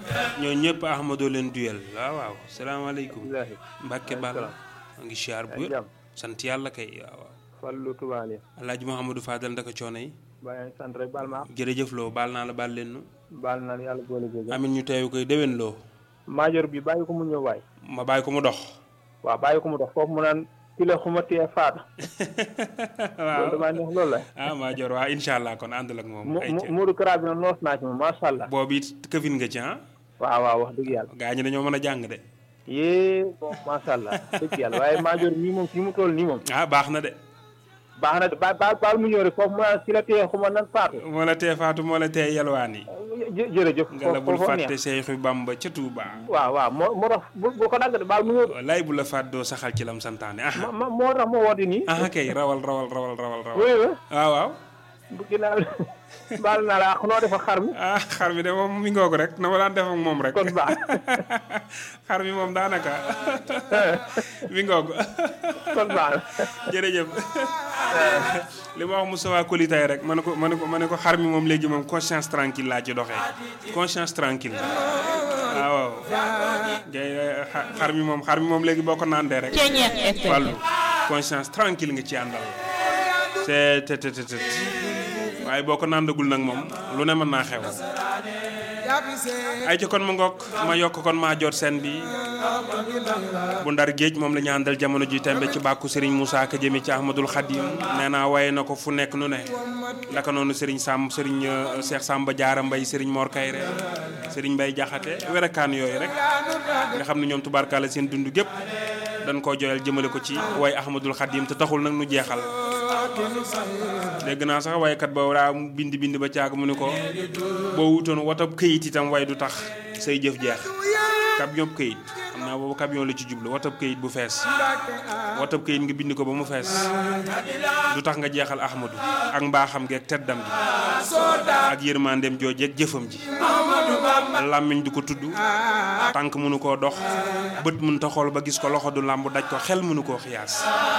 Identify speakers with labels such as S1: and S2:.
S1: ñoo ñëpp Ahmadou leen duyal waaw waaw salaamaaleykum
S2: Bilahi.
S1: Mbàkke Bal maa ngi siyaar bu wér
S2: jàmm
S1: sant yàlla kay waaw waaw
S2: Fallu Tubaale
S1: Alaaji Mouhamadou Fadal ndaka coono yi
S2: bàyyi ngi sant rek baal ma
S1: jërëjëf loo baal naa la baal leen nu
S2: baal na yàlla boole jégal
S1: amin ñu teew koy déwén loo
S2: maajoor bi bàyyi ko mu ñëw waay
S1: ma bàyyi ko mu dox
S2: waaw bàyyi ko mu dox foofu mu naan ki la xuma tee faata
S1: waaw
S2: loolu damaa neex loolu la
S1: ah maa jor waa incha allah kon àndal ak moom
S2: mu
S1: ay
S2: mu Modou Kara bi nag noos naa ci moom macha allah
S1: boobu it këfin nga ci ah
S2: waaw waaw wax dëgg yàlla
S1: gaa ñi dañoo mën a jàng de
S2: yée bon macha allah dëgg yàlla waaye maajoor mii moom fi mu toll nii moom
S1: ah baax na de
S2: baax na de ba ba baal mu ñëw rek foofu mu naan ki la tee xuma nan faatu
S1: moo la tee faatu moo la tee yalwaan yi
S2: jë jërëjëf
S1: nga la bul
S2: foofu
S1: fàtte
S2: neex
S1: Seexu Bamba ca Tuuba
S2: waaw waaw moo moo tax bu bu ko dagg de baal mu ñëw
S1: lay bu la faat doo saxal ci lam santaane ah
S2: ma ma moo tax ma woote nii
S1: ah kay rawal rawal rawal rawal rawal
S2: wéy wa
S1: waaw waaw
S2: bu ginnaaw baal naa la ak noo defa xar mi
S1: ah xar mi de moom mi ngoog rek na ma daan def ak moom rek
S2: kon baax
S1: xar mi moom daanaka mi ngoog
S2: kon baax
S1: jërëjëf li ma wax Moustapha Koli tey rek ma ne ko ma ne ko ma ne ko xar mi moom léegi moom conscience tranquille laa ci doxee conscience tranquille waaw waaw ngay xar mi moom xar mi moom léegi boo ko naandee rek wàllu conscience tranquille nga ci àndal te te te te te waaye boo ko naandagul nag moom lu ne mën naa xew ay ci kon ma ngoog ma yokk kon maa jot seen bi bu ndar géej moom la ñu àndal jamono ji tembe ci bàkku Serigne Moussa Ka jëme ci Ahmadul Khadim nee naa waaye na ko fu nekk nu ne naka noonu Serigne Sam Serigne Cheikh Samba Diarra Mbaye Serigne Mor Kayre Serigne Mbaye Jaxate werakaan yooyu rek nga xam ne ñoom tubaarkàlla seen dund gépp dañ koo joyal jëmale ko ci way Ahmadul Khadim te taxul nag nu jeexal dégg naa sax waykat ba daa bind bind ba caag mu ni ko boo wutoon watab këyit itam way du tax say jëf jeex camion këyit xam naa boobu camion la ci jublu watab këyit bu fees watab këyit nga bind ko ba mu fees du tax nga jeexal Ahmadu ak mbaaxam gi ak teddam gi ak yërmandeem jooje ak jëfam ji làmmiñ du ko tudd tànk mënu koo dox bët mënu ta xool ba gis ko loxo du làmb daj ko xel mënu koo xiyaas